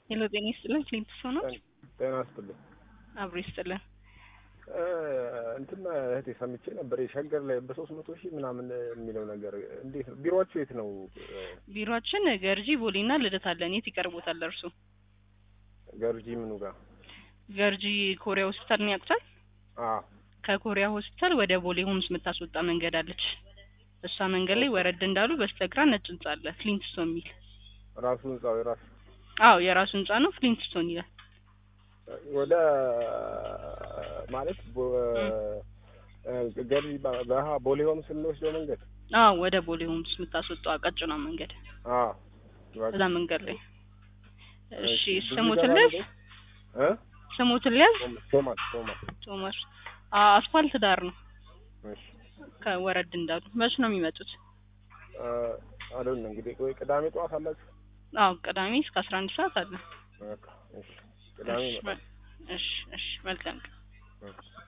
ሄሎ ጤና ይስጥልን ክሊንት ሰው ነው ጤና ይስጥልኝ። አብሮ ይስጥልን እ እንትና እህቴ ሰምቼ ነበር የሸገር ላይ በሶስት መቶ ሺህ ምናምን የሚለው ነገር እንዴት ነው? ቢሮአችሁ የት ነው? ቢሮአችን ገርጂ ቦሌና ልደታ አለን የት ይቀርቦታል እርሱ ገርጂ ምኑ ጋር? ገርጂ ኮሪያ ሆስፒታል ነው ያውቁታል አ ከኮሪያ ሆስፒታል ወደ ቦሌ ሆምስ የምታስወጣ መንገድ አለች እሷ መንገድ ላይ ወረድ እንዳሉ በስተግራ ነጭ ህንጻ አለ ፍሊንትስቶን የሚል ራሱ ህንጻው የራሱ አዎ የራሱ ህንጻ ነው ፍሊንትስቶን ይላል ወደ ማለት ቦ- ገርጂ በ- በሀ ቦሌ ሆምስ ስንወስደው መንገድ አዎ ወደ ቦሌ ሆምስ የምታስወጣው ቀጭኗ መንገድ አ እዛ መንገድ ላይ እሺ ብዙ ስሙትን ይገባል ልያዝ እ ስሙትን ልያዝ ቶማስ ቶማስ ቶማስ አ አስፋልት ዳር ነው እሺ ከወረድ እንዳሉ መች ነው የሚመጡት አዶን እንግዲህ ወይ ቅዳሜ ጠዋት አላችሁ? አዎ ቅዳሜ እስከ አስራ አንድ ሰዓት አለ በቃ እሺ ቅዳሜ እሺ ይመጣል። እሺ እሺ መልካም ቀን እሺ